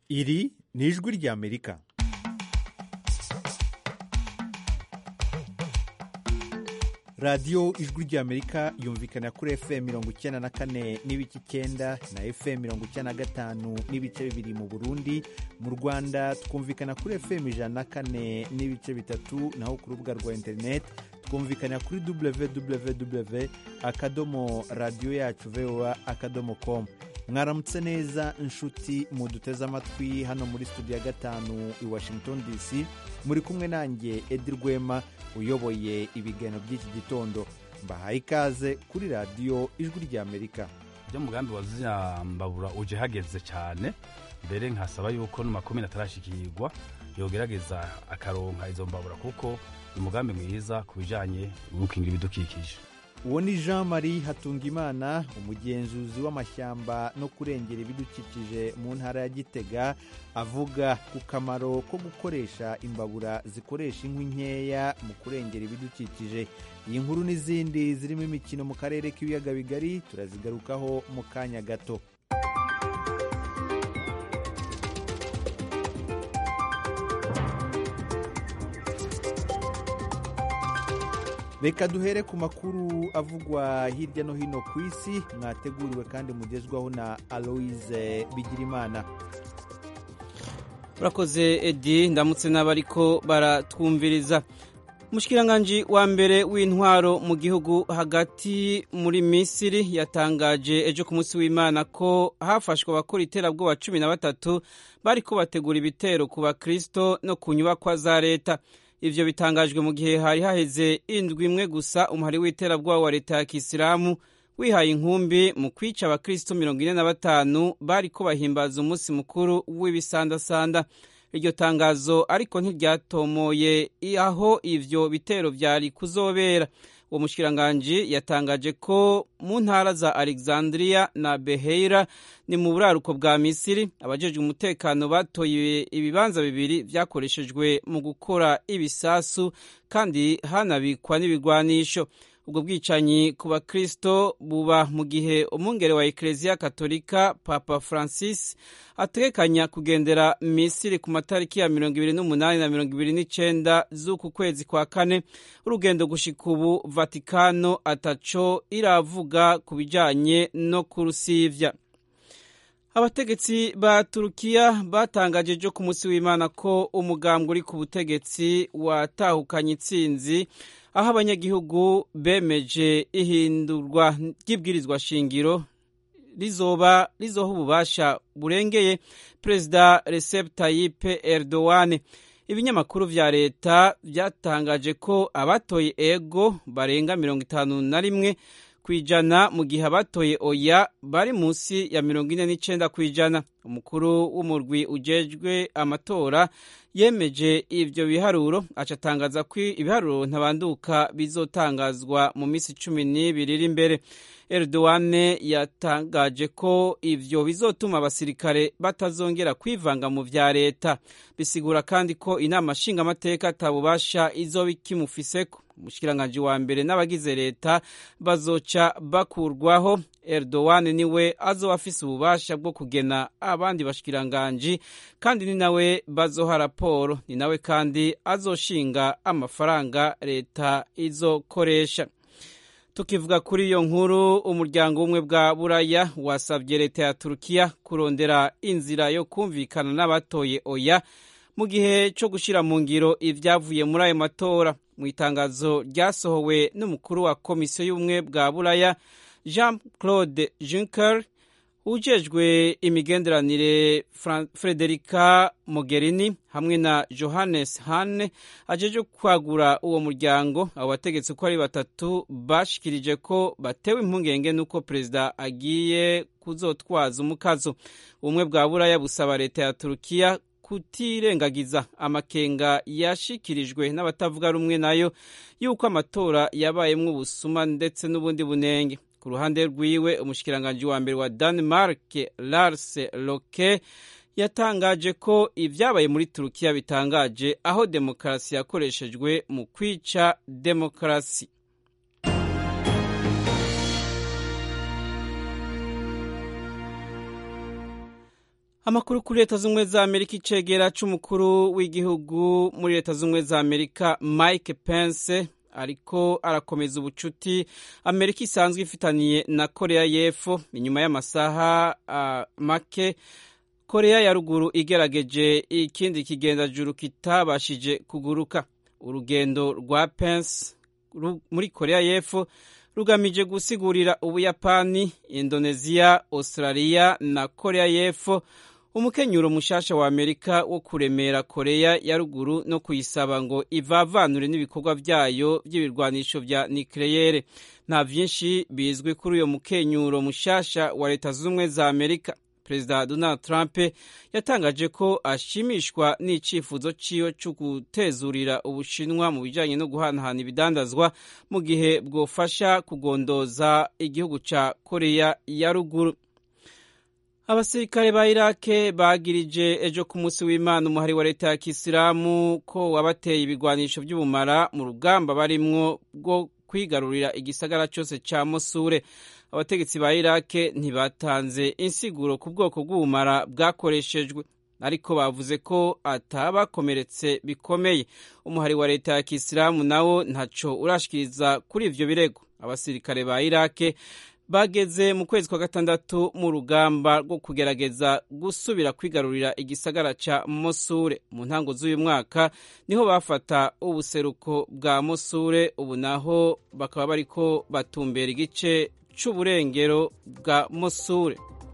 iri ni ijwi ry'amerika radiyo ijwi ry'amerika yumvikana kuri fm mirongo icyenda na kane n'ibice icyenda na fm mirongo icyenda na gatanu n'ibice bibiri mu burundi mu rwanda twumvikana kuri fm ijana na kane n'ibice bitatu naho ku rubuga rwa interineti twumvikana kuri www akadomo radiyo yacu voa akadomo com mwaramutse neza inshuti muduteze amatwi hano muri studio ya gatanu i washington dc muri kumwe nanjye edi rwema uyoboye ibiganiro by'iki gitondo mbahaye ikaze kuri radiyo ijwi ry'amerika ibyo mugambi wa zirambabura uje hageze cyane mbere nkasaba yuko no makumyabiri atarashikirwa yogerageza akaronka izo mbabura kuko ni umugambi mwiza ku bijyanye no gukingira ibidukikije uwo ni jean marie hatungimana umugenzuzi w'amashyamba no kurengera ibidukikije mu ntara ya gitega avuga ku kamaro ko gukoresha imbabura zikoresha inkwi nkeya mu kurengera ibidukikije iyi nkuru n'izindi zirimo imikino mu karere k'ibiyaga bigari turazigarukaho mu kanya gato reka duhere ku makuru avugwa hirya no hino ku isi mwateguriwe kandi mugezwaho na aloise bigirimana urakoze edi ndamutse n'abariko baratwumviriza umushikiranganji wa mbere w'intwaro mu gihugu hagati muri misiri yatangaje ejo ku munsi w'imana ko hafashwe abakora iterabwoba cumi na batatu bariko bategura ibitero ku bakristo no ku nyubakwa za leta ivyo bitangajwe mu gihe hari haheze indwi imwe gusa umuhari w'iterabwoba wa leta ya kisilamu wihaye inkumbi mu kwica abakristo mirongo ine na batanu bariko bahimbaza umunsi mukuru w'ibisandasanda iryo tangazo ariko ntiryatomoye aho ivyo bitero vyari kuzobera uwo mushikiranganji yatangaje ko mu ntara za alexandria na beheira ni mu buraruko bwa misiri abajejwe umutekano batoye ibibanza bibiri vyakoreshejwe mu gukora ibisasu kandi hanabikwa n'ibigwanisho ubwo bwicanyi ku bakristo buba mu gihe umwungere wa ekereziya katolika papa francis ategekanya kugendera misiri ku matariki ya mirongo ibiri n'umunani na mirongo ibiri n'icenda z'uku kwezi kwa kane urugendo gushika ubu vatikano ataco iravuga ku bijanye no kurusivya abategetsi ba turukiya batangaje ejo ku munsi w'imana ko umugambwe uri ku butegetsi watahukanye intsinzi aho abanyagihugu bemeje ihindurwa ry'ibwirizwa shingiro rizoba rizoha ububasha burengeye perezida Recep Tayyip Erdogan ibinyamakuru vya leta byatangaje ko abatoye ego barenga mirongo itanu na rimwe ku ijana mu gihe abatoye oya bari munsi ya mirongo ine n'icenda ku ijana umukuru w'umurwi ujejwe amatora yemeje ivyo biharuro aca atangaza ko ibiharuro ntabanduka bizotangazwa mu minsi cumi n'ibiri iri imbere Erdogan yatangaje ko ivyo bizotuma abasirikare batazongera kwivanga mu vya leta bisigura kandi ko inama nshingamateka atabubasha izoba ikimufiseko umushikiranganji wa mbere n'abagize leta bazoca bakurwaho Erdogan niwe azoba afise ububasha bwo kugena abandi bashikiranganji kandi ni nawe bazoha raporo ni nawe kandi azoshinga amafaranga leta izokoresha tukivuga kuri iyo nkuru umuryango w'ubumwe bwa buraya wasabye leta ya turukiya kurondera inzira yo kumvikana n'abatoye oya mu gihe cyo gushyira mu ngiro ibyavuye muri ayo matora mu itangazo ryasohowe n'umukuru wa komisiyo y'ubumwe bwa buraya jean claude juncker ujejwe imigenderanire frederica mogherini hamwe na johannes hane ajeje kwagura uwo muryango abo bategetsi uko ari batatu bashikirije ko batewe impungenge n'uko perezida agiye kuzotwaza umukazo ubumwe bwa buraya busaba leta ya turukiya kutirengagiza amakenga yashikirijwe n'abatavuga rumwe nayo y'uko amatora yabayemwo ubusuma ndetse n'ubundi bunenge ku ruhande rwiwe umushikiranganji wa mbere wa Denmark Lars Loke yatangaje ko ibyabaye muri Turukiya bitangaje aho demokarasi yakoreshejwe mu kwica demokarasi amakuru kuri leta z'ubumwe za amerika icegera c'umukuru w'igihugu muri leta z'ubumwe za amerika mike pence ariko arakomeza ubucuti amerika isanzwe ifitaniye na korea y'epfo inyuma y'amasaha uh, make korea ya ruguru igerageje ikindi kigendajuru kitabashije kuguruka urugendo rwa pence muri korea y'epfo rugamije gusigurira ubuyapani indoneziya australia na korea y'epfo umukenyuro mushasha wa amerika wo kuremera korea ya ruguru no kuyisaba ngo ivavanure n'ibikorwa vyayo vy'ibirwanisho vya nikleyere nta vyinshi bizwi kuri uyo mukenyuro mushasha wa leta z'ubumwe za amerika perezida donald trump yatangaje ko ashimishwa n'icyifuzo ciwe cyo gutezurira ubushinwa mu bijanye no guhanahana ibidandazwa mu gihe bwofasha kugondoza igihugu ca korea ya ruguru abasirikare ba irake bagirije ejo ku munsi w'imana umuhari wa leta ya kisilamu ko wabateye ibigwanisho by'ubumara mu rugamba barimwo bwo kwigarurira igisagara cyose ca mosure abategetsi ba irake ntibatanze insiguro ku bwoko bw'ubumara bwakoreshejwe ariko bavuze ko atabakomeretse bikomeye umuhari wa leta ya kisilamu nawo ntaco urashikiriza kuri ivyo birego abasirikare ba irake bageze mu kwezi kwa gatandatu mu rugamba rwo kugerageza gusubira kwigarurira igisagara ca mosure mu ntango z'uyu mwaka niho bafata ubuseruko bwa mosure ubu naho bakaba bariko batumbera igice c'uburengero bwa mosure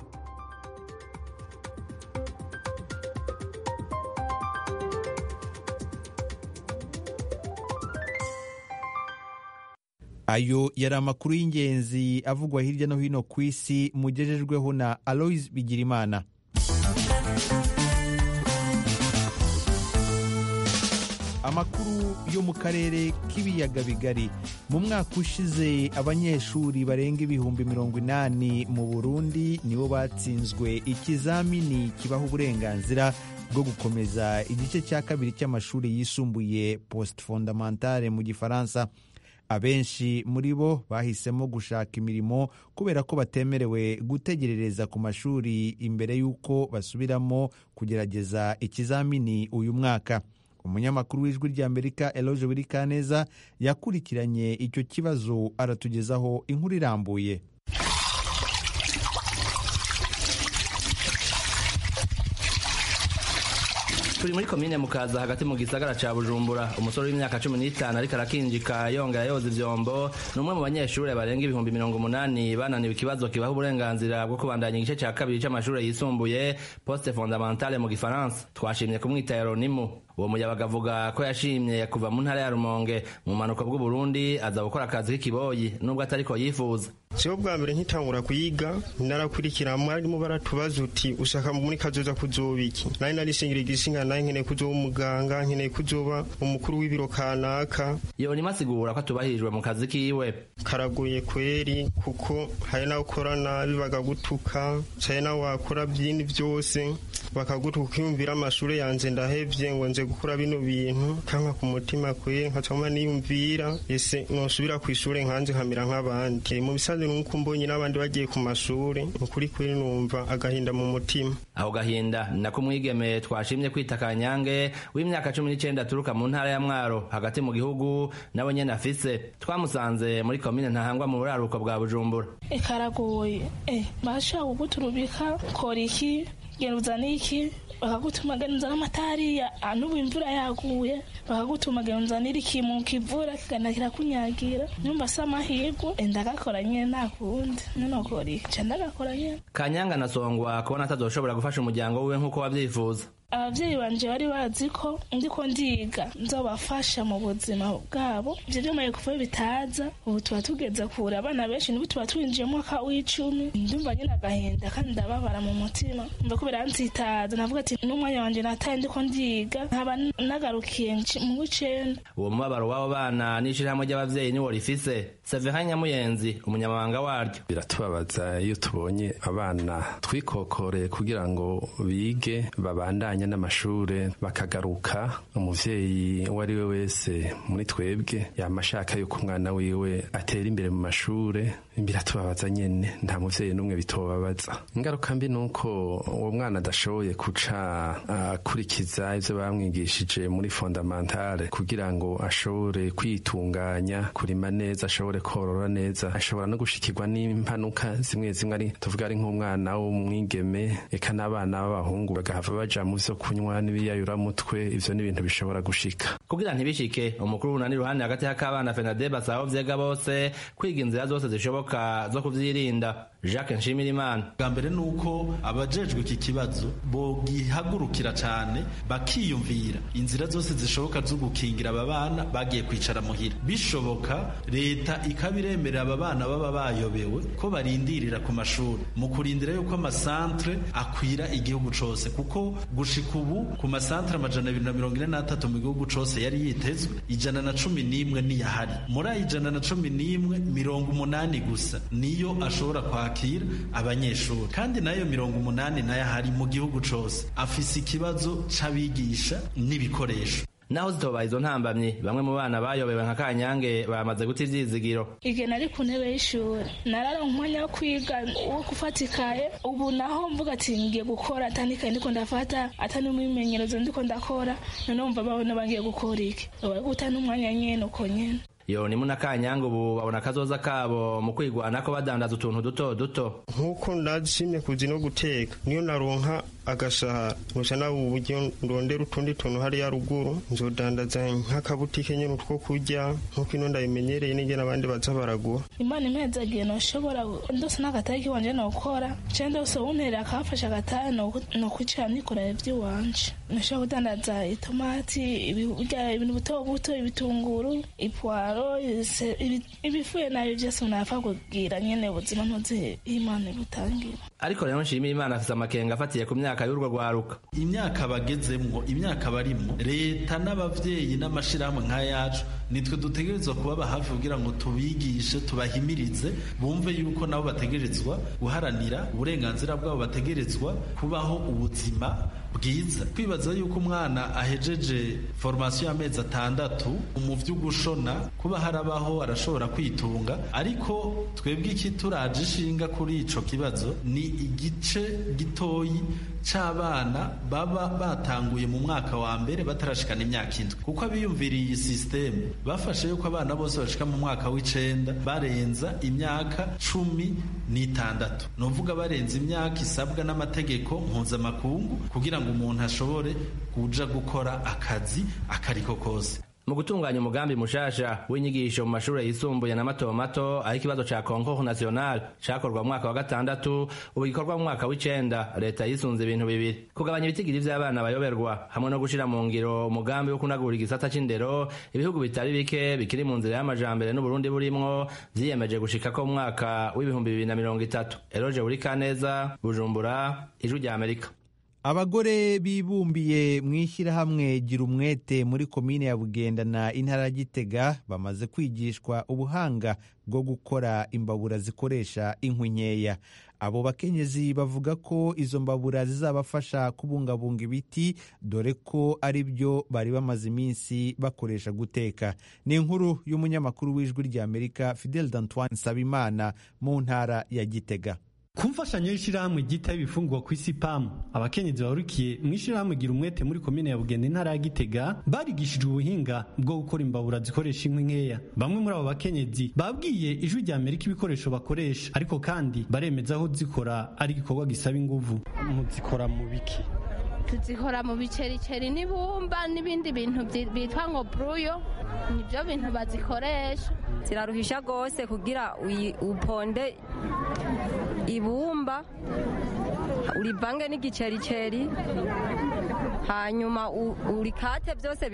ayo yari amakuru y'ingenzi avugwa hirya no hino ku isi mugejejweho na aloise bigirimana amakuru yo mu karere k'ibiyaga bigari mu mwaka ushize abanyeshuri barenga ibihumbi mirongo inani mu burundi nibo batsinzwe ikizamini kibaha uburenganzira bwo gukomeza igice cya kabiri cy'amashuri yisumbuye post fondamentale mu gifaransa abenshi muri bo bahisemo gushaka imirimo kubera ko batemerewe gutegerereza ku mashuri imbere y'uko basubiramo kugerageza ikizamini uyu mwaka umunyamakuru w'ijwi ry'amerika eloge wirikaneza yakurikiranye icyo kibazo aratugezaho inkuru irambuye turi muri komine mukaza hagati mu gisagara ca bujumbura umusore w'imyaka cumi n'itanu ariko arakinjika yongera yoza ivyombo ni umwe mu banyeshuri barenga ibihumbi mirongo umunani bananiwe ikibazo kibaha uburenganzira bwo kubandanya igice ca kabiri c'amashure yisumbuye poste fondamentale mu gifaransa twashimye kumwita yeronimu uwo muyabaga avuga ko yashimye kuva mu ntara ya rumonge mu manuko bw'uburundi aza gukora akazi k'ikiboyi nubwo atariko yifuza siho bwa mbere nkitangura kuyiga narakurikira mwarimu baratubaza uti ushaka muri kazoza kuzoba iki nari narisingira igisinga nari nkeneye kuzoba umuganga nkeneye kuzoba umukuru w'ibiro kanaka yonima asigura ko atubahirijwe mu kazi kiwe karagoye kweri kuko hari nawe ukora nabi bakagutuka hari nawe wakora byindi byose bakagutuka ukiyumvira amashuri yanjye ndahevye ngo nze gukora bino bintu kanka ku mutima kwe nkacama niyumvira ese nosubira ku ishuri nkanje nkamera nk'abandi mu bisanzwe nuko mbonye n'abandi bagiye ku mashuri ukuri kweri numva agahinda mu mutima aho gahinda nako umwigeme twashimye kwita kanyange w'imyaka cumi n'icenda aturuka mu ntara ya mwaro hagati mu gihugu nawe nyene afise twamusanze muri komine ntahangwa mu buraruko bwa bujumbura karagoye eh bashaka kuguturubika kora iki genda uzane iki bakagutuma genda uzane amatariya n'ubu imvura yaguye bakagutuma genda uzanire ikintu kivura kigana kirakunyagira nyumva se amahirwe ndagakora nyine nta kundi nonokora iki ndagakora nyine kanyanga nasongwa kubona atazoshobora gufasha umuryango wiwe nk'uko wavyifuza ababyeyi banje bari bazi ko ndiko ndiga nzobafasha mu buzima bwabo ivyo vyamaye kuvayo bitaza ubu tuba tugeze kure abana benshi n'ubu tuba twinjiye mwaka w'icumi ndumva nyine agahinda kandi ndababara mu mutima mva ko birantsitaza navuga ati n'umwanya wanje nataye ndiko ndiga nkaba nagarukiye mu w'icenda uwo mubabaro w'abo bana n'ishirahamwe ry'abavyeyi niwo rifise severin nyamuyenzi umunyamabanga waryo biratubabaza iyo tubonye abana twikokoreye kugira ngo bige babandanye bijanye n'amashure bakagaruka umuvyeyi uwo ari we wese muri twebwe yama ashaka yuko umwana wiwe atera imbere mu mashure biratubabaza nyene nta muvyeyi n'umwe bitobabaza ingaruka mbi nuko uwo mwana adashoboye kuca akurikiza ivyo bamwigishije muri fondamentale kugira ngo ashobore kwitunganya kurima neza ashobore korora neza ashobora no gushikirwa n'impanuka zimwe zimwe ari tuvuga ari nk'umwana w'umwigeme eka n'abana b'abahungu bagahava baja mu vyo kunywa n'ibiyayuramutwe ivyo ni ibintu bishobora gushika kugira ntibishike umukuru wunani ruhande hagati y'akabana fenade basaba vyega bose kwiga inzira zose zishoboka zo kuvyirinda jacques nshimirimana bwa mbere ni uko abajejwe iki kibazo bogihagurukira cane bakiyumvira inzira zose zishoboka zo gukingira aba bana bagiye kwicara muhira bishoboka leta ikabiremerera aba bana baba bayobewe ko barindirira ku mashuri mu kurindira yuko amasantre akwira igihugu cose kuko gushika ubu ku masantre amajana abiri na mirongo ine n'atatu mu gihugu cose yari yitezwe ijana na cumi n'imwe niyahari muri ayo ijana na cumi n'imwe mirongo umunani gusa niyo ashobora kwakira abanyeshuri kandi nayo mirongo umunani nayo ahari mu gihugu cose afise ikibazo c'abigisha n'ibikoresho naho zitobaha izo ntambamyi bamwe mu bana bayobewe nka kanyange bamaze guta ivyizigiro igihe nari ku ntebe y'ishuri nararonka umwanya wo kwiga wo gufatikaye ubu naho mvuga ati ngiye gukora atandikaye ndiko ndafata atari umwimenyerezo ndiko ndakora noneho mva babona bangiye gukora iki guta n'umwanya nyene uko nyene yonimu na kanyange ubu babona akazoza kabo mu kwigwanako badandaza utuntu duto duto nk'uko ndashimye kuzi no guteka niyo naronka agashahara nkuca nawe uburyo ndondera utundi tuntu hariya ruguru nzodandaza nk'akabutike nyene utwo kurya nk'uko ino ndabimenyereye n'ingene abandi baza baragura imana impezagiye noshobora ndose n'agatahe kiwanje nokora canke ndose unterera akafasha agatahe nokwicara nikorera ivy'iwanje noshobora kudandaza itomati ibintu buto buto ibitunguru ipwaro ibifuye nayo vyose unapfa kugira nyene ubuzima ntuzi imana ibutangira ariko rero nshimira imana afise amakenga afatiye ku myaka y'urwo rwaruka imyaka bagezemwo imyaka barimwo leta n'abavyeyi n'amashirahamwe nk'ayacu nitwe dutegerezwa kubaba hafi kugira ngo tubigishe tubahimirize bumve yuko nabo bategerezwa guharanira uburenganzira bwabo bategerezwa kubaho ubuzima bwiza kwibaza yuko umwana ahejeje formasiyo y'amezi atandatu mu vy'ugushona kuba harabaho arashobora kwitunga ariko twebwe iki turaje ishinga kuri ico kibazo ni igice gitoyi c'abana baba batanguye mu mwaka wa mbere batarashikana imyaka indwi kuko abiyumviriye iyi sisiteme bafashe yuko abana bose bashika mu mwaka w'icenda barenza imyaka cumi n'itandatu ni uvuga barenza imyaka isabwa n'amategeko mpuzamakungu kugira ngo umuntu ashobore kuja gukora akazi akariko kose mu gutunganya umugambi mushasha w'inyigisho mu mashuri yisumbuye na mato mato aho ikibazo ca concours national cakorwa mu mwaka wa gatandatu ubu gikorwa mu mwaka w'icenda leta yisunze ibintu bibiri kugabanya ibitigiri vy'abana bayoberwa hamwe no gushira mu ngiro umugambi wo kunagura igisata c'indero ibihugu bitari bike bikiri mu nzira y'amajambere n'uburundi burimwo vyiyemeje gushika ko mu mwaka w'ibihumbi bibiri na mirongo itatu eroje buri kaneza bujumbura ijwi rya amerika abagore bibumbiye mu ishyirahamwe gira umwete muri komine ya bugenda na intara ya gitega bamaze kwigishwa ubuhanga bwo gukora imbabura zikoresha inkwi nkeya abo bakenyezi bavuga ko izo mbabura zizabafasha kubungabunga ibiti dore ko ari byo bari bamaze iminsi bakoresha guteka ni inkuru y'umunyamakuru w'ijwi ry'amerika fidel d'antoine nsabimana mu ntara ya gitega ku mfashanyo y'ishyirahamwe ryita ibifungurwa ku isi pamu abakenyezi barukiye mu ishyirahamwe gira umwete muri komine ya bugenda intara ya gitega barigishijwe ubuhinga bwo gukora imbabura zikoresha inkwi nkeya bamwe muri abo bakenyezi babwiye ijwi rya amerika ibikoresho bakoresha ariko kandi baremeza aho zikora ari igikorwa gisaba inguvu muzikora mu biki tuzikora mu bicericeri n'ibumba n'ibindi bintu bitwa ngo buruyo nibyo bintu bazikoresha ziraruhisha rwose kugira uponde ibumba urivange n'igicericeri hanyuma urikate byose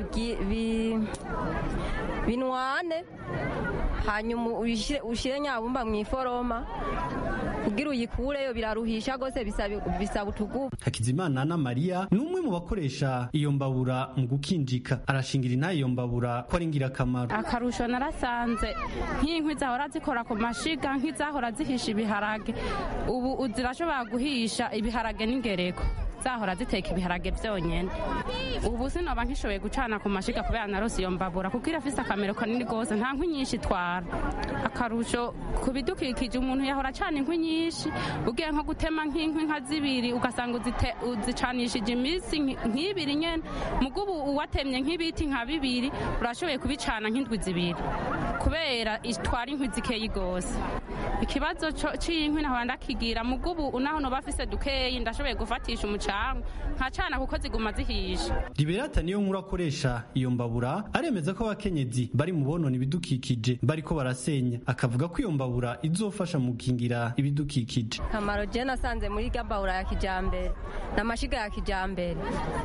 binwane hanyuma ushyire nyabumba mu iforoma kugira uyikureyo biraruhisha rwose bisaba utugubu hakizimana na mariya ni umwe mu bakoresha iyo mbabura mu gukinjika arashingira intaye iyo mbabura ko ari ingirakamaro akarusho narasanze nk'inkwi zahora zikora ku mashiga nk'izahora zihisha ibiharage ubu zirashobora guhisha ibiharage n'ingereko zahora ziteka ibiharage byonyene ubu sinoba nkishoboye gucana ku mashiga kubera narose iyo mbabura kuko irafise akamero kanini rwose nta nkwi nyinshi itwara akarusho ku bidukikije umuntu yahora acana inkwi nyinshi ugiye nko gutema nk'inkwi nka zibiri ugasanga uzite- uzicanishije iminsi nk- nk'ibiri nyene mugo ubu uwatemye nk'ibiti nka bibiri urashoboye kubicana nk'indwi zibiri kubera itwara inkwi zikeyi rwose ikibazo co- c'inkwi nahora ndakigira mugo ubu naho noba afise dukeyi ndashoboye gufatisha umucanwa nkacana kuko ziguma zihisha liberata niyo nkuru akoresha iyo mbabura aremeza ko abakenyezi bari mu bonona ibidukikije bariko barasenya akavuga ko iyo mbabura izofasha mu gukingira ibidukikije kamaro je nasanze muri gambawura ya kijambere n'amashiga ya kijambere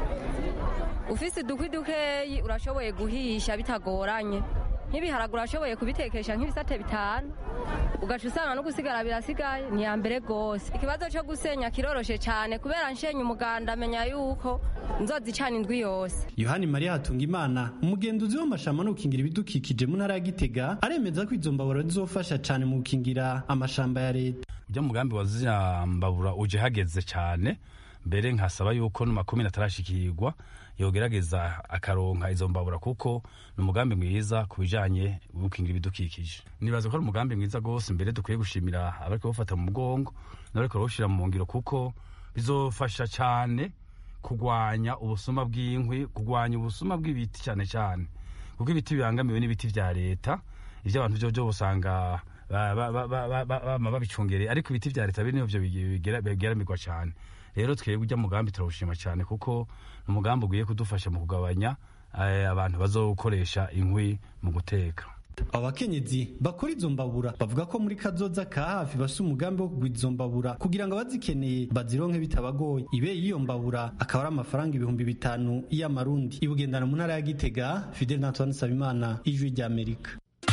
ufise udukwi dukeyi urashoboye guhisha bitagoranye nk'ibiharagura urashoboye kubitekesha nk'ibisate bitanu ugaca usanga no gusigara birasigaye ni iya mbere rwose ikibazo cyo gusenya kiroroshe cyane kubera nshenye umuganda amenya yuko nzozicana indwi yose yohani mariya hatungimana umugenduzi w'amashamba no gukingira ibidukikije mu ntara ya gitega aremeza ko izo mbabura zizofasha cyane mu gukingira amashamba ya leta ujya mugambi wa ziriya mbabura uje hageze cyane mbere nkasaba yuko no makumyabiri atarashikirwa yogerageza akaronka izo mbabura kuko ni umugambi mwiza ku bijanye no gukingira ibidukikije nibaza ko ari umugambi mwiza rwose mbere dukwiye gushimira abariko bawufata mu mugongo n'abariko barawushira mu ngiro kuko bizofasha cyane kurwanya ubusuma bw'inkwi kurwanya ubusuma bw'ibiti cyane cyane kuko ibiti bibangamiwe n'ibiti vya leta ivyo abantu vyo vyo usanga ba- ba- ba- ba- ba- ba- bama babicungereye ariko ibiti vya leta biri nivyo bigera- bigeramirwa cyane rero twebwe ujya mugambi turawushima cyane kuko ni umugambi ugiye kudufasha mu kugabanya eh, abantu bazokoresha inkwi mu guteka abo bakenyezi bakora izo mbabura bavuga ko muri kazoza ka hafi bafise umugambi wo kugura izo mbabura kugira ngo abazikeneye bazironke bitabagoye ibe y'iyo mbabura akaba ari amafaranga ibihumbi bitanu y'amarundi ibugendana mu ntara ya gitega fidel natwan sabimana ijwi ry'amerika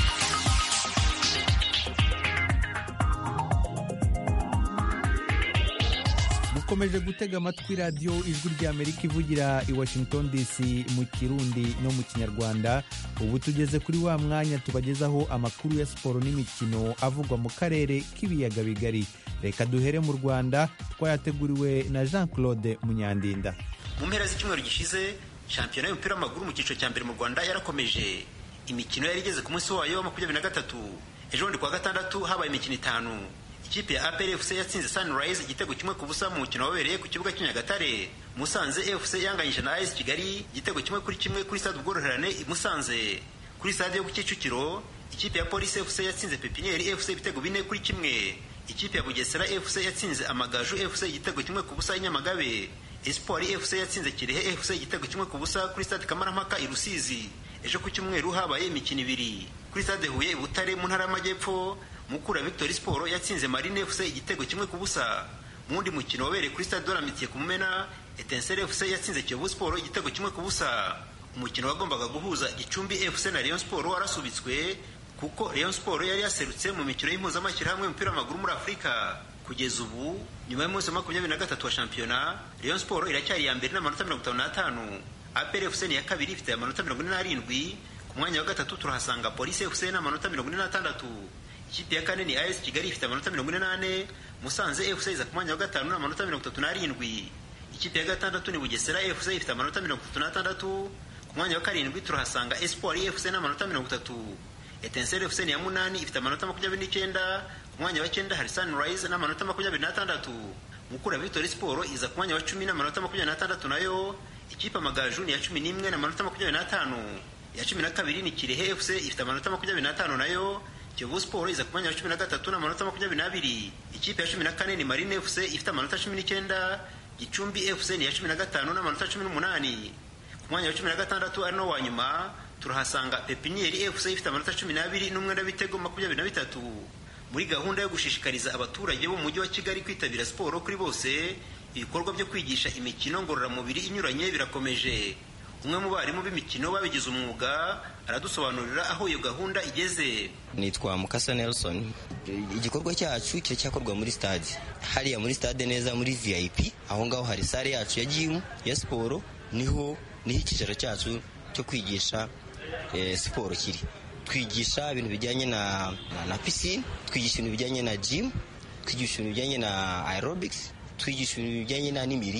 mukomeje gutega amatwi radiyo ijwi ry'amerika ivugira i washington dc mu kirundi no mu kinyarwanda ubu tugeze kuri wa mwanya tubagezaho amakuru ya siporo n'imikino avugwa mu karere k'ibiyaga bigari reka duhere mu rwanda twayateguriwe na jean claude munyandinda mu mpera z'icyumweru gishize shampiyona y'umupira w'amaguru mu cyiciro cya mbere mu rwanda yarakomeje imikino yari igeze ku munsi wayo wa makumyabiri na gatatu ejo bundi kuwa gatandatu habaye imikino itanu ikipe ya apr fc yatsinze sunrise igitego kimwe ku busa mu mukino wabereye ku kibuga cy'inyagatare musanze fc yanganyije na as kigali igitego kimwe kuri kimwe kuri stade ubworoherane i musanze kuri stade yo ku kicukiro ikipe ya polisi fc yatsinze pepiniyeri fc ibitego bine kuri kimwe ikipe ya bugesera fc yatsinze amagaju fc igitego kimwe ku busa i nyamagabe espoir fc yatsinze kirehe fc igitego kimwe ku busa kuri stade kamarampaka i rusizi ejo ku cyumweru habaye imikino ibiri kuri stade huye i butare mu ntara y'amajyepfo mukura victory sport yatsinze marine fc igitego kimwe ku busa mu wundi mukino wabereye kuri stade doramitiye ku mumena etensere fc yatsinze kiyovu sport igitego kimwe ku busa umukino wagombaga guhuza gicumbi fc na rayon sport warasubitswe kuko rayon sport yari yaserutse mu mikino y'impuzamashyirahamwe y'umupira w'amaguru muri afurika kugeza ubu nyuma y'umunsi wa makumyabiri na gatatu wa shampiyona rayon sport iracyari iya mbere n'amanota mirongo itanu n'atanu apr fc ni iya kabiri ifite amanota mirongo ine n'arindwi ku mwanya wa gatatu turahasanga polisi fc n'amanota mirongo ine n'atandatu ikipe ya kane ni as kigali ifite amanota mirongo ine n'ane musanze fc iza ku mwanya wa gatanu n'amanota mirongo itatu n'arindwi ikipe ya gatandatu ni bugesera fc ifite amanota mirongo itatu n'atandatu ku mwanya wa karindwi turahasanga espoir fc n'amanota mirongo itatu etensere fc ni iya munani ifite amanota makumyabiri n'icyenda ku mwanya wa cyenda hari sunrise n'amanota makumyabiri n'atandatu mukura victory sport iza ku mwanya wa cumi n'amanota makumyabiri n'atandatu nayo ikipe amagaju ni iya cumi n'imwe n'amanota makumyabiri n'atanu iya cumi na kabiri ni kirehe fc ifite amanota makumyabiri n'atanu nayo kiyovu sport iza ku mwanya wa cumi na gatatu n'amanota makumyabiri n'abiri ikipe ya cumi na kane ni marine fc ifite amanota cumi n'icyenda gicumbi fc ni iya cumi na gatanu n'amanota cumi n'umunani ku mwanya wa cumi na gatandatu ari no wa nyuma turahasanga pepiniyeri fc ifite amanota cumi n'abiri n'umwenda w'ibitego makumyabiri na bitatu muri gahunda yo gushishikariza abaturage bo mu mujyi wa kigali kwitabira siporo kuri bose ibikorwa byo kwigisha imikino ngororamubiri inyuranye birakomeje umwe mu barimu b'imikino babigize umwuga aradusobanurira aho iyo gahunda igeze nitwa mukasa nelson igikorwa cyacu kiracyakorwa muri stade hariya muri stade neza muri vip aho ngaho hari sare yacu ya jimu ya siporo niho niho icyicaro cyacu cyo kwigisha eh, siporo kiri twigisha ibintu bijyanye na, na, na pisine twigisha ibintu bijyanye na gym twigisha ibintu bijyanye na aerobics twigisha ibintu bijyanye na n'imirire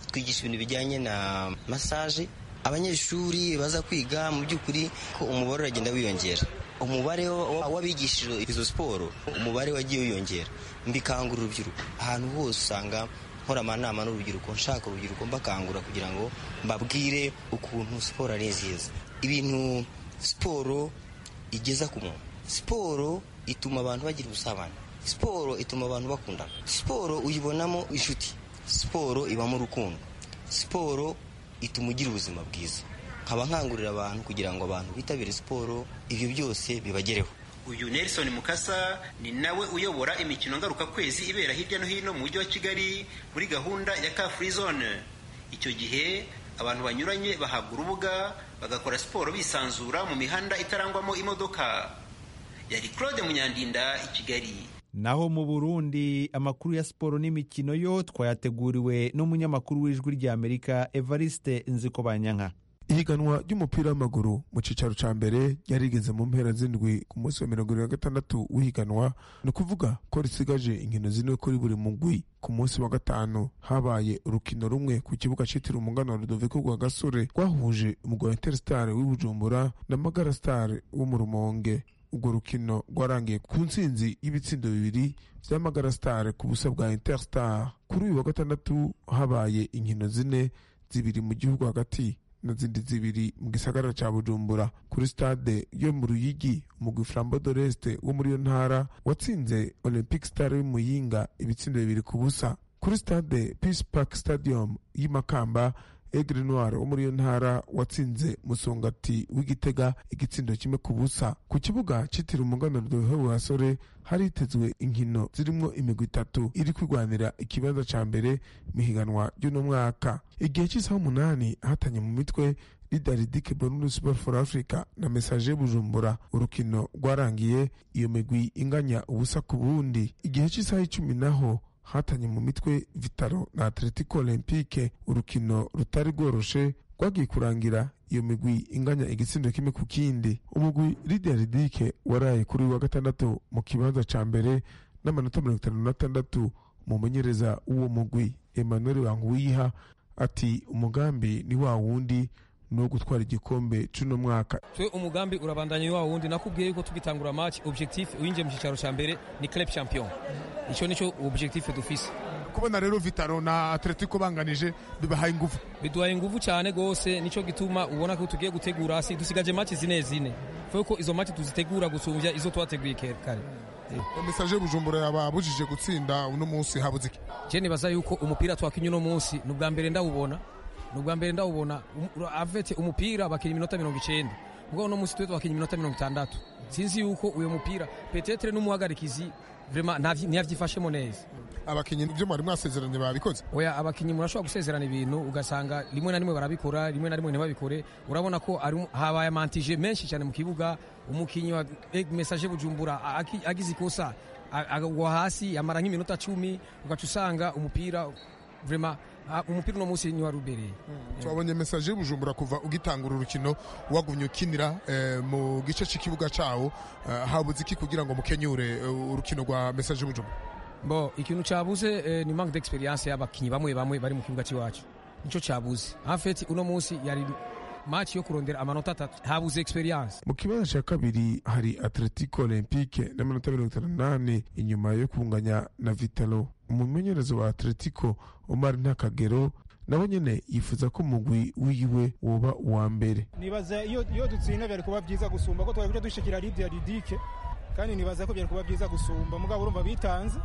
twigisha ibintu bijyanye na masaje abanyeshuri baza kwiga mu by'ukuri ko umubare uragenda wiyongera umubare w'abigishije izo siporo umubare wagiye wiyongera mbikangura urubyiruko ahantu hose usanga nkora amanama n'urubyiruko nshaka urubyiruko mbakangura kugira ngo mbabwire ukuntu siporo ari nziza ibintu siporo igeza ku muntu siporo ituma abantu bagira ubusabane siporo ituma abantu bakundana siporo uyibonamo inshuti siporo ibamo urukundo siporo ituma ugira ubuzima bwiza nkaba nkangurira abantu kugira ngo abantu bitabire siporo ibyo byose bibagereho uyu nelson mukasa ni nawe uyobora imikino ngarukakwezi ibera hirya no hino mu mujyi wa kigali muri gahunda ya car free zone icyo gihe abantu banyuranye bahabwa urubuga bagakora siporo bisanzura mu mihanda itarangwamo imodoka yari claude munyandinda i kigali naho mu burundi amakuru ya siporo n'imikino yo twayateguriwe n'umunyamakuru w'ijwi ry'amerika evariste nzikobanyanka ihiganwa ry'umupira w'amaguru mu cyicaro cya mbere ryarigeze mu mpera z'indwi ku munsi wa mirongo irindwi na gatandatu w'ihiganwa ni ukuvuga ko risigaje inkino zine kuri buri mugwi ku munsi wa gatanu habaye urukino rumwe ku kibuga cyitiriwe umugano wa rudoviko rwa gasore rwahuje umugwi wa interstar w'ibujumbura na magara star wo mu rumonge urwo rukino rwarangiye ku ntsinzi y'ibitsindo bibiri bya magara star ku busa bwa interstar kuri uyu wa gatandatu habaye inkino zine zibiri mu gihugu hagati n'izindi zibiri mu gisagara cya bujumbura kuri stade yo mu ruyigi umugwi flambo doreste wo muri iyo ntara watsinze olympic star y'umuyinga ibitsindo bibiri ku busa kuri stade peace park stadium y'imakamba egre noir wo muri iyo ntara watsinze musongati w'igitega igitsindo kimwe ku busa ku kibuga cyitiriwe umuganuro duhewe basore haritezwe inkino zirimo imigwi itatu iri kwirwanira ikibanza cya mbere mu ihiganwa ry'uno mwaka igihe cy'isaha umunani ahatanye mu mitwe lidaridike bonus sport for africa na message bujumbura urukino rwarangiye iyo migwi inganya ubusa ku bundi igihe cy'isaha icumi naho hatanye mu mitwe vitaro na atletico olympique urukino rutari rworoshe rwagiye kurangira iyo migwi inganya igitsindo kimwe ku kindi umugwi lideridike waraye kuri wa gatandatu mu kibanza cya mbere n'amanota mirongo itanu n'atandatu umumenyereza w'uwo mugwi emmanuel wanguwiha ati umugambi ni wa wundi no gutwara igikombe cy'uno mwaka twe umugambi urabandanya wa wundi nakubwiye yuko tugitangura match objectif winjiye mu cyicaro cya mbere ni club champion icyo nicyo objectif dufise kubona rero vitaro na atletico banganije bibahaye ingufu biduhaye ingufu cyane gose nicyo gituma ubona ko tugiye gutegura hasi dusigaje match zine zine ko izo match tuzitegura gusumbya izo twateguye kare mesaje bujumbura yababujije gutsinda uno munsi habuze iki je nibaza yuko umupira twakinye uno munsi ni ubwa mbere ndawubona ni ubwa mbere ndawubona avete umupira bakina iminota mirongo icyenda ubwo uno munsi twe twakinya iminota mirongo itandatu sinzi yuko uyu mupira petetere n'umuhagarikizi vrema ntiyavyifashemo neza abakinnyi ibyo mwari mwasezeranye babikoze oya abakinnyi murashobora gusezerana ibintu ugasanga rimwe na rimwe barabikora rimwe na rimwe ntibabikore urabona ko habaye amantije menshi cyane mu kibuga umukinnyi wa mesaje bujumbura agize ikosa agwa hasi yamara nk'iminota cumi ugaca usanga umupira vrema umupira uno munsi ni warubereye twabonye mesaje y'ubujumbura kuva ugitangura urukino wagumye ukinira mu gice cy'ikibuga cyawo habuze iki kugira ngo mukenyure urukino rwa mesaje y'ubujumbura bo ikintu cyabuze ni manque d'experience y'abakinnyi bamwe bamwe bari mu kibuga cy'iwacu nicyo cyabuze hafeti uno munsi yari match yo kurondera amanota atatu habuze experience mu kibanza cya kabiri hari atletico olympique n'amanota mirongo itanu n'ane inyuma yo kunganya na vitalo umumenyerezo wa atletico omar ntakagero nabo nyene yifuza ko umugwi wiwe woba uwa mbere nibaza iyo dutsinda byari kuba byiza gusumba ko twari kuja dushikira lidia ridike kandi nibaza ko byari kuba byiza gusumba mugabo urumva bitanze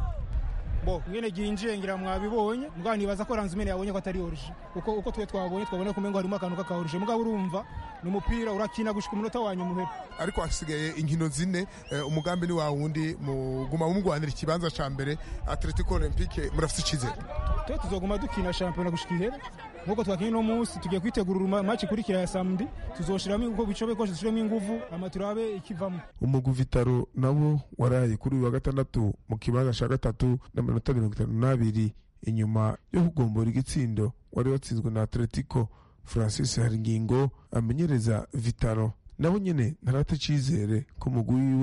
bo mwene ginjiye ngira mwabibonye mugabo nibaza ko ranzimene yabonye ko atari oruje kuko uko twe twabonye twabonye ko mengo harimo akantu k'akaoruje mugabo urumva ni umupira urakina gushika umunota wa nyuma uhera ariko hasigaye inkino zine umugambi ni wa wundi muguma mumugwanira ikibanza ca mbere atletico olympique murafite icizere twe tuzoguma dukina shampiyona gushika ihera nkuko twakinye uno munsi tugiye kwitegura maci ikurikira ya samedi tuzoshiramo uko bishoboye kose dushiremo inguvu ama turabe ikivamo umugwi vitaro nabo waraye kuri uyu wa gatandatu mu kibanza ca gatatu n'amanota mirongo itanu n'abiri inyuma yo kugombora igitsindo wari watsinzwe na atletico francis haringingo amenyereza vitaro nabo nyene ntarata icizere ko umugwi wiwe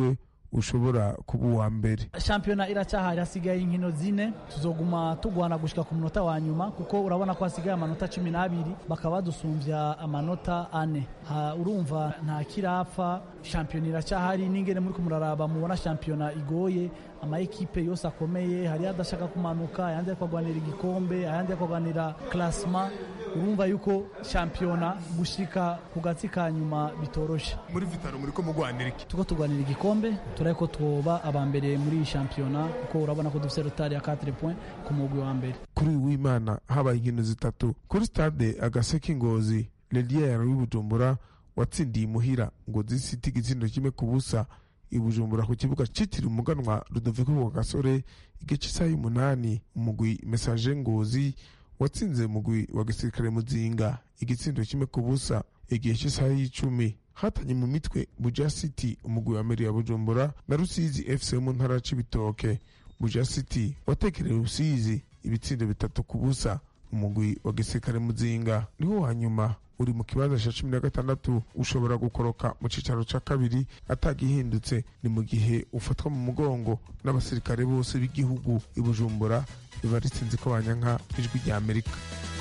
ushobora kuba uwa mbere shampiyona iracyahari hasigaye inkino zine tuzoguma tugwana gushika ku munota wa nyuma kuko urabona ko hasigaye amanota cumi n'abiri bakaba badusumbya amanota ane ha, urumva nta kirapfa shampiyona iracyahari n'ingene muri kumuraraba mubona shampiyona igoye amaekipe yose akomeye hari adashaka kumanuka ayandi ariko agwanira igikombe ayandi ariko agwanira klasma urumva yuko shampiyona gushika ku gatsi ka nyuma bitoroshe muri vitaro muri ko mugwanira iki tuko tugwanira igikombe turaye ko twoba aba mbere muri iyi shampiyona kuko urabona ko dufite rotari ya 4 point ku mugwi wa mbere kuri uyu w'imana habaye inkino zitatu kuri stade agaseke ingozi leliere w'ibujumbura watsindiye imuhira ngo zisite igitsindo kimwe ku busa ibujumbura ku kibuga citiriwe umuganwa rudoviko rwa gasore igice isaha y'umunani umugwi mesaje ngozi watsinze umugwi wa gisirikare muzinga igitsindo kimwe ku busa igihe cy'isaha y'icumi hatanye mu mitwe buja city umugwi wa meri ya bujumbura na rusizi fc wo mu ntara ya cibitoke buja city watekereye rusizi ibitsindo bitatu ku busa umugwi wa gisirikare muzinga niwo wa nyuma uri mu kibanza cya cumi na gatandatu ushobora gukoroka mu cyicaro cya kabiri atagihindutse ni mu gihe ufatwa mu mugongo n'abasirikare bose b'igihugu i bujumbura biba ritsinze ko banyanka ijwi rya amerika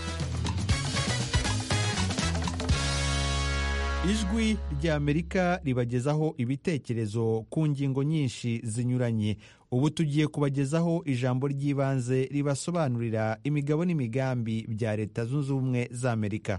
ijwi rya amerika ribagezaho ibitekerezo ku ngingo nyinshi zinyuranye ubu tugiye kubagezaho ijambo ry'ibanze ribasobanurira imigabo n'imigambi bya leta zunze ubumwe za amerika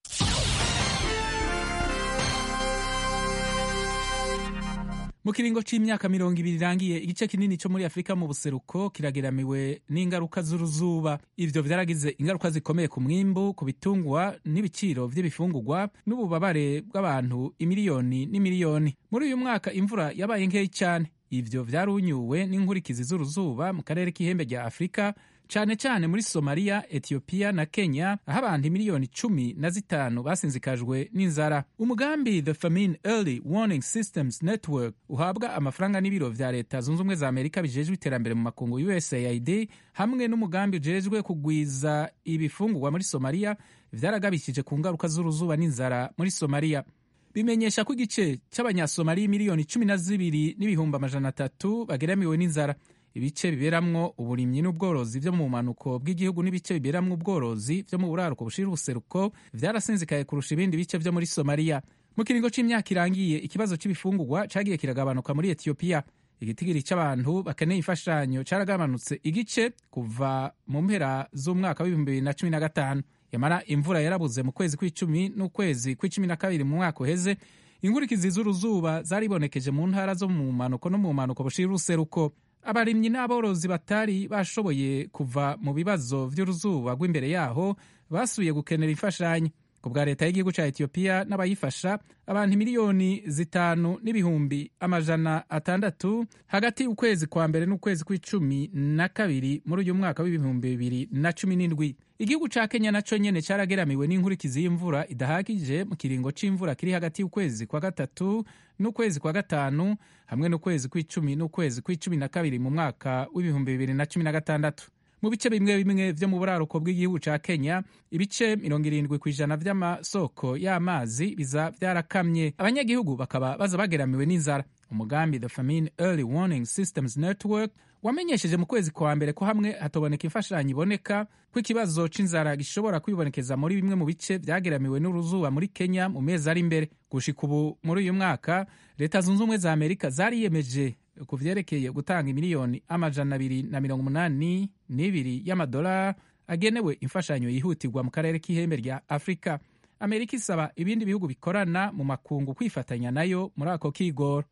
mu kiringo c'imyaka mirongo ibiri irangiye igice kinini co muri afurika mu buseruko kirageramiwe n'ingaruka z'uruzuba ivyo vyaragize ingaruka zikomeye ku mwimbu ku bitungwa n'ibiciro vy'ibifungurwa n'ububabare bw'abantu imiliyoni n'imiliyoni muri uyu mwaka imvura yabaye nkeyi cane ivyo vyarunyuwe n'inkurikizi z'uruzuba mu karere k'ihembe rya afurika cane cane muri somaliya etiyopiya na kenya aho abantu miliyoni cumi na zitanu basinzikajwe n'inzara umugambi the famine early warning systems network uhabwa amafaranga n'ibiro vya leta zunze ubumwe za amerika bijejwe iterambere mu makungu usaid hamwe n'umugambi ujejwe kugwiza ibifungurwa muri somaliya vyaragabishije ku ngaruka z'uruzuba n'inzara muri somaliya bimenyesha ko igice c'abanyasomaliya miliyoni cumi na zibiri n'ibihumbi amajana atatu bageramiwe n'inzara ibice biberamwo uburimyi n'ubworozi vyo mu bumanuko bw'igihugu n'ibice biberamwo ubworozi vyo mu buraruko bushira ubuseruko vyarasinzikaye kurusha ibindi bice vyo muri somaliya mu kiringo c'imyaka irangiye ikibazo c'ibifungurwa cagiye kiragabanuka muri etiyopiya igitigiri c'abantu bakeneye imfashanyo caragabanutse igice kuva mu mpera z'umwaka w'ibihumbi bibiri na cumi na gatanu yamara imvura yarabuze mu kwezi kw'icumi n'ukwezi kw'icumi na kabiri mu mwaka uheze inkurikizi z'uruzuba zaribonekeje mu ntara zo mu manuko no mu manuko bushira uruseruko abarimyi n'aborozi batari bashoboye kuva mu bibazo vy'uruzuba rw'imbere yaho basubiye gukenera imfashanyo ku bwa leta y'igihugu ca etiyopiya n'abayifasha abantu miliyoni zitanu n'ibihumbi amajana atandatu hagati y'ukwezi kwa mbere n'ukwezi kw'icumi na kabiri muri uyu mwaka w'ibihumbi bibiri na cumi n'indwi igihugu ca kenya naco nyene carageramiwe n'inkurikizi y'imvura idahagije mu kiringo c'imvura kiri hagati y'ukwezi kwa gatatu n'ukwezi kwa gatanu hamwe n'ukwezi kw'icumi n'ukwezi kw'icumi na kabiri mu mwaka w'ibihumbi bibiri na cumi na gatandatu mu bice bimwe bimwe vyo mu buraruko bw'igihugu ca kenya ibice mirongo irindwi ku ijana vy'amasoko y'amazi biza vyarakamye abanyagihugu bakaba baza bageramiwe n'inzara umugambi the famine early warning systems network wamenyesheje mu kwezi kwa mbere ko hamwe hatoboneka imfashanyo iboneka ko ikibazo c'inzara gishobora kwibonekeza muri bimwe mu bice vyageramiwe n'uruzuba muri kenya mu mezi ari imbere gushika ubu muri uyu mwaka leta zunze ubumwe za amerika zariyemeje ku vyerekeye gutanga miliyoni amajana abiri na mirongo umunani n'ibiri y'amadolari agenewe imfashanyo yihutirwa mu karere k'ihembe rya afurika amerika isaba ibindi bihugu bikorana mu makungu kwifatanya nayo muri ako kigoro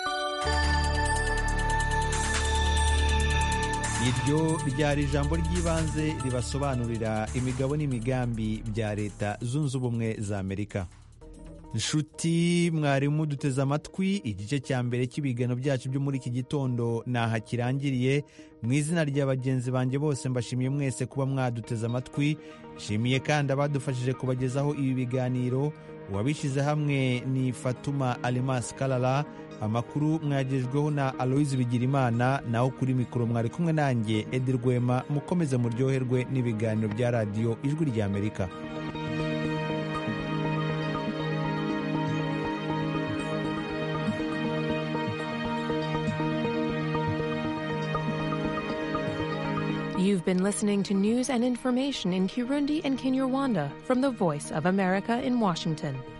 iryo ryari ijambo ry'ibanze ribasobanurira imigabo n'imigambi bya leta zunze ubumwe za amerika nshuti mwarimu duteze amatwi igice cya mbere cy'ibigano byacu byo muri iki gitondo ntaha kirangiriye mu izina rya bagenzi banjye bose mbashimiye mwese kuba mwaduteze amatwi nshimiye kandi abadufashije kubagezaho ibi biganiro uwabishyize hamwe ni fatuma alimasi karara amakuru mwagejweho na aloyizi bigirimana naho kuri mikoro mwari kumwe nanjye edi rwema mukomeze muryoherwe n'ibiganiro bya radiyo ijwi rya amerika You've been listening to news and information in Kirundi and Kinyarwanda from the Voice of America in Washington.